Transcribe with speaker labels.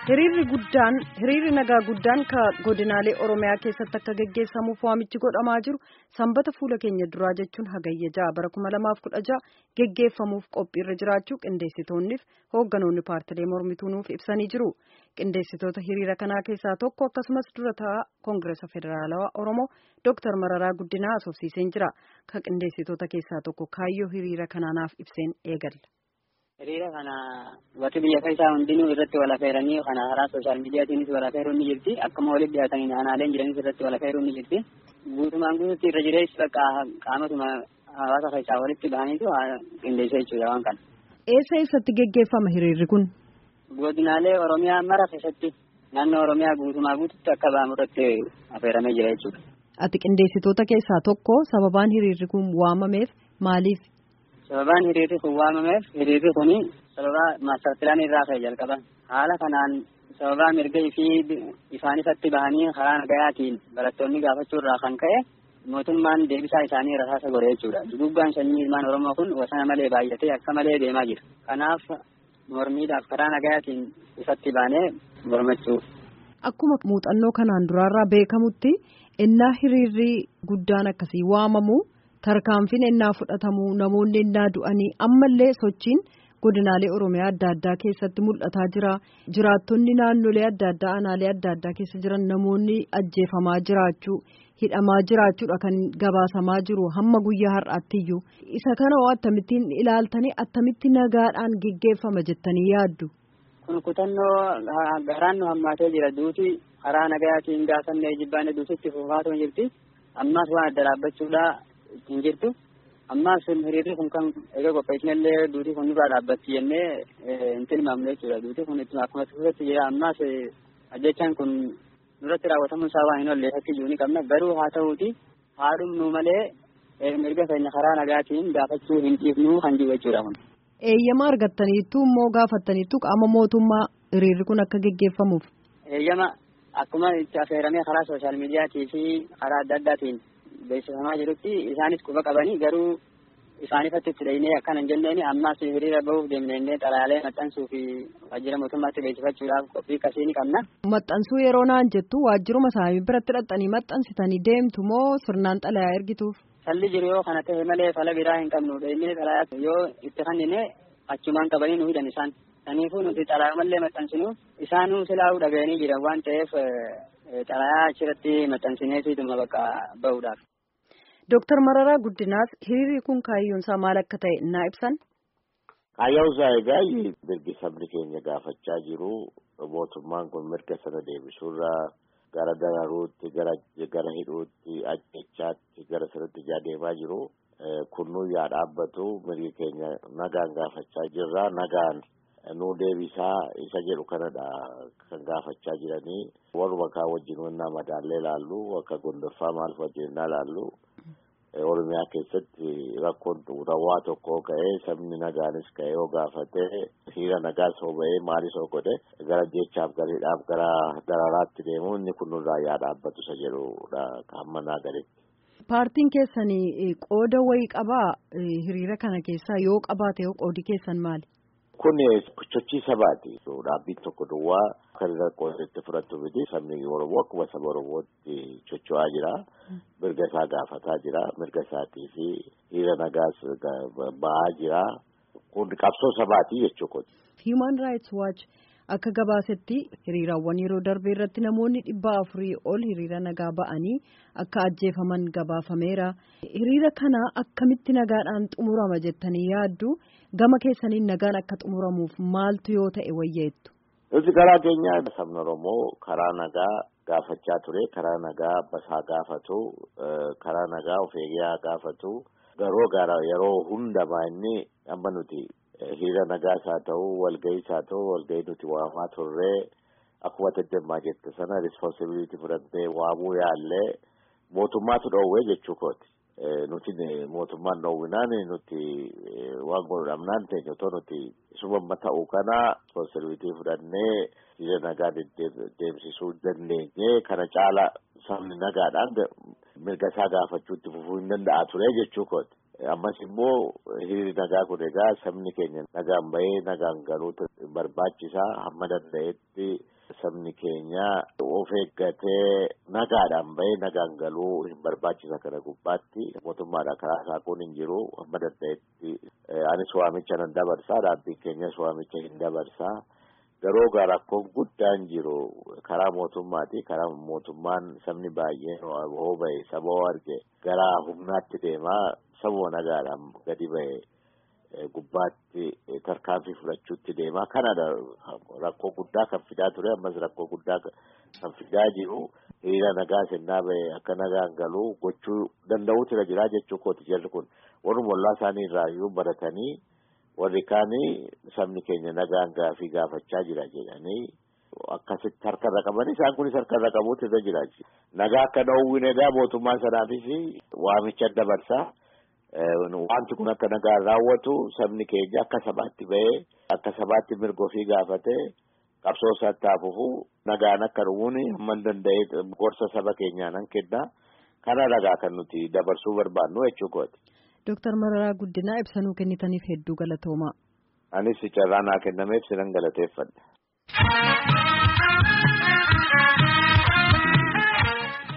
Speaker 1: hiriirri guddaan hiriirri nagaa guddaan ka godinaalee oromiyaa keessatti akka geggeessamuuf waamichi godhamaa jiru sanbata fuula keenya duraa jechuun hagayya ja'a bara kuma lamaaf kudha ja'a geggeeffamuuf qophiirra jiraachuu qindeessitoonniif hoogganoonni paartilee mormituu nuuf ibsanii jiru qindeessitoota hiriira kanaa keessaa tokko akkasumas dura ta'a koongireesa federaalawaa oromoo dooktar mararaa guddinaa asoofsiiseen jira ka qindeessitoota keessaa tokko kaayyoo hiriira kanaanaaf ibseen eegalla.
Speaker 2: Hiriira kana bakki biyya keessaa hundinuu irratti wal affeeranii kana karaa sooshaal miidiyaatiinis wal affeeruun ni jirti. Akkuma walitti dhiyaatanii aanaaleen jiranis irratti wal affeeruun ni jirti. Guutumaan guututti irra jireessi bakka qaamatuma hawaasa keessaa walitti bahaniitu qindeessee jechuudha waan kana.
Speaker 1: Eessa eessatti geggeeffama hiriirri kun?
Speaker 2: Godinaalee Oromiyaa mara keessatti naannoo Oromiyaa guutumaa guututti akka ba'amu irratti affeeramee jira jechuudha.
Speaker 1: Ati qindeessitoota keessaa tokko sababaan hiriirri kun waamameef maaliif?
Speaker 2: Sababaan hiriirri kun waamameef hiriirri kun sababa maastarpilaan irraa ka'e jalqaba. Haala kanaan sababaa mirga fi ifaan ifatti bahanii karaa nagayaatiin barattoonni gaafachuu irraa kan ka'e mootummaan deebisaa isaanii rasaasa godhe jechuudha. Duguggaan sanyii ilmaan Oromoo kun wasana malee baay'atee akka malee deemaa jira. Kanaaf mormiidhaaf karaa nagayaatiin ifatti baanee mormachuu.
Speaker 1: Akkuma muuxannoo kanaan duraarraa beekamutti innaa hiriirri guddaan akkasii waamamu. tarkaanfiin ennaa fudhatamu namoonni ennaa du'anii ammallee sochiin godinaalee oromiyaa adda addaa keessatti mul'ataa jira jiraattonni naannolee adda addaa aanaalee adda addaa keessa jiran namoonni ajjeefamaa jiraachuu hidhamaa jiraachuudha kan gabaasamaa jiru hamma guyyaa har'aattiyyuu isa kana hoo akkamittiin ilaaltanii attamitti nagaadhaan geggeeffama jettanii yaaddu.
Speaker 2: kun kutannoo garaan nu hammaatee jira duuti karaa nagayaatiin gaafannee jibbaanee duutitti fuufaatoo jirti ammaas waan adda dhaabbachuudha. hin jirtu ammaas hiriirri kun kan egaa qopheessinallee duutii kun nurraa dhaabbatti jennee hin tilmaamne jechuudha duutii kun ittuma akkuma tuuratti jira ammaas ajjechaan kun nurratti raawwatamuun isaa waan hin oolle fakkii jiru ni qabna garuu haa ta'uuti haa dhumnu malee mirga keenya karaa nagaatiin gaafachuu hin dhiifnu kan jiru jechuudha kun.
Speaker 1: Eeyyama argattaniittu immoo gaafattaniittu qaama mootummaa hiriirri kun akka geggeeffamuuf.
Speaker 2: Eeyyama akkuma itti affeeramee karaa sooshaal miidiyaatii fi karaa adda addaatiin beeksifamaa jirutti isaanis quba qabanii garuu isaanifatti itti dhahinee akkana hin jenneen ammaas hiriira bahuuf deemnee xalayaalee maxxansuu fi waajjira mootummaatti beeksifachuudhaaf qophii akkasii ni qabna.
Speaker 1: Maxxansuu yeroo naan jettu waajjiruma isaanii biratti dhaqxanii maxxansitanii deemtu moo sirnaan xalayaa ergituuf?
Speaker 2: Falli jiru yoo kana ta'e malee fala biraa hin qabnu inni xalayaa yoo itti kennine achumaan qabanii nu hidhan isaan. Kanaafuu nuti xalayaa mallee maxxansinu isaanuu silaa'uu dhaga'anii jiran waan ta'eef xalayaa achirratti maxxansineetiduma bakka bahuudhaaf.
Speaker 1: Dooktar Mararaa Guddinaas hiriirri kun kaayyoon isaa maal akka ta'e naa ibsan.
Speaker 3: Kaayyoon isaa egaa mirgi sabni keenya gaafachaa jiru mootummaan kun mirga sana deebisuurraa gara dararuutti gara gara hidhuutti ajjechaatti gara sanatti ijaa deemaa jiru. Kunnuu yaa dhaabbatu mirgi keenya nagaan gaafachaa jirra nagaan nu deebisaa isa jedhu kanadha kan gaafachaa jiranii warruma kaa wajjin wannaa madaallee laallu akka gondoffaa maal wajjin laallu oromiyaa keessatti rakkoon xumurawaa tokko ka'ee sabni nagaanis ka'ee yoo gaafate hiriira nagaas hoo ba'ee maalis hoo godhe gara jechaaf gara hidhaaf gara dararaatti deemu inni kun nurraa yaa dhaabbatu isa jedhudha hamma naa galetti.
Speaker 1: Paartiin keessan qooda wayii qabaa hiriira kana keessaa yoo qabaate yoo qoodi keessan maali?
Speaker 3: Kun sochii sabaati. Dhaabbiin tokko duwwaa kan rakkoo itti fudhatu miti sabni Oromoo akkuma saba Oromootti socho'aa jira. Mirga isaa gaafataa jira. Mirga isaatii fi hiriira nagaas ba'aa jira. Kun qabsoo sabaati jechuudha.
Speaker 1: Human Rights Watch akka gabaasetti hiriiraawwan yeroo darbe irratti namoonni dhibba afurii ol hiriira nagaa ba'anii akka ajjeefaman gabaafameera. Hiriira kana akkamitti nagaadhaan xumurama jettanii yaaddu? gama keessaniin nagaan akka xumuramuuf maaltu yoo ta'e wayyeettu.
Speaker 3: Nuti karaa keenya sabni Oromoo karaa nagaa gaafachaa ture karaa nagaa basaa gaafatu karaa nagaa of eegaa gaafatu garuu gara yeroo hundamaa inni amma nuti hiriira nagaas haa ta'u walga'iis haa ta'u walga'ii nuti waamaa turree akkuma tattamaa jette sana rispoonsibiliitii fudhannee waamuu yaallee mootummaatu dhoowwee jechuu kooti. nuti mootummaan dhoowwinaan nuti waan godhamnaan ta'e otoo nuti isuma ta'uu kana rispoonsibiliitii fudhannee hiriira nagaa deemsisuu dandeenye kana caala sabni nagaadhaan mirga isaa gaafachuutti fufuu hin danda'a ture jechuu kooti. Ammas immoo hiriirri nagaa kun egaa sabni keenya nagaan bahee nagaan galuu barbaachisaa hamma danda'etti sabni keenya of eeggatee nagaadhaan bahee nagaan galuu hin barbaachisa kana gubbaatti mootummaadha karaa isaa kun hin jiru hamma danda'etti anis waamicha nan dabarsaa dhaabbiin keenyas waamicha hin dabarsaa garuu gaa rakkoon guddaan jiru karaa mootummaati karaa mootummaan sabni baay'een hoo bahe saba hoo arge gara humnaatti deemaa sabuma nagaadhaan gadi bahe gubbaatti tarkaanfii fudhachuutti deemaa kanadha rakkoo guddaa kan fidaa ture ammas rakkoo guddaa kan fidaa jiru hiriira nagaa sennaa bahe akka nagaan galuu gochuu danda'uutu irra jiraa jechuu kooti jarri kun warruma ollaa isaanii irraa iyyuu baratanii warri kaanii sabni keenya nagaan gaafii gaafachaa jira jedhanii akkasitti harkarra qaban isaan kunis harkarra qabuutu irra jira nagaa akka dhowwin egaa mootummaa sanaafis waamicha dabarsaa wanti kun akka nagaan raawwatu sabni keenya akka sabaatti bahee akka sabaatti mirga ofii gaafatee qabsoo isaatti hafuufu nagaan akka dhufuun hamma danda'e gorsa saba keenyaa nan kenna kana nagaa kan nuti dabarsuu barbaannu jechuu kooti.
Speaker 1: Dooktar Mararaa Guddinaa ibsanuu kennitaniif hedduu galatoomaa.
Speaker 3: Anis carraa naa kennameef sinan galateeffadha.